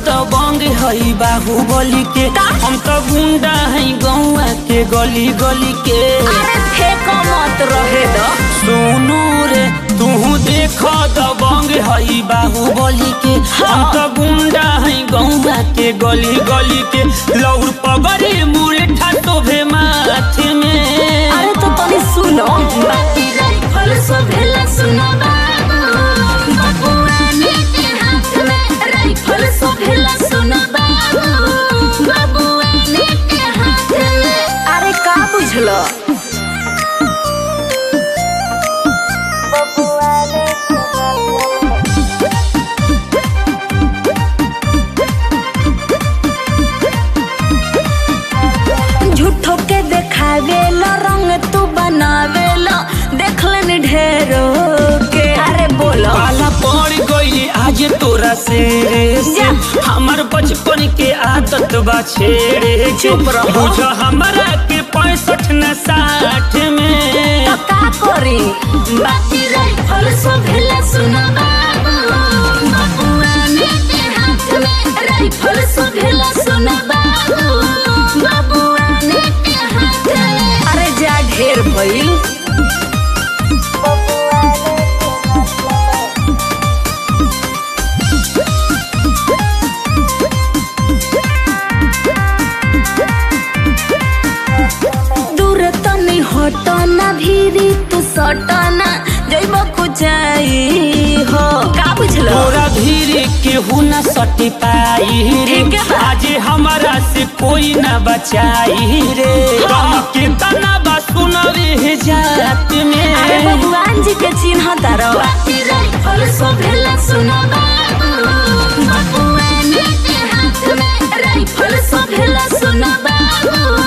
दबंग हई बाहुबली के हम तो गुंडा हई गौआ के गली गली के अरे फेंको मत रहे दो सुनू रे तू देख दबंग हई बाहुबली के हम तो गुंडा हई गौआ के गली गली के लौर पगड़ी मुरेठा तोभे माथे में अरे तो तनी सुनो बाकी राइफल सो भेला सुनो बाबू बबुआने के हाथ में राइफल सो भेला सुनो बाबू बबुआने के हाथ में अरे का बुझलो झूठो के देखावेला रंग तू बनावेला देखलन ढेरो के अरे बोलो पाला पड़ गई आज तोरा से जा। हमर बचपन के आदत बा छेड़े के। चुप रहो। बुझ हमरा के पैंसठ न साठ में तो का करी बाकी राइफल सो भेला सुनो बाबू बबुआने के हाथ में राइफल सो भेला सुनो बाबू बबुआने के हाथ में अरे जा ढेर भइल दूर तनी हटना भीरी तू सटना जइब कुचाई हो का बुझलो तोरा धीरे केहू न सटी पाई रे ठीक है बा। आज हमारा से कोई न बचाई रे हाँ। गम के तना बा सुनवे जात में अरे भगवान जी के चिन्ह तारो राइफल सो भेला सुनो बाबू बबुआने के हाथ में राइफल सो भेला सुनो बाबू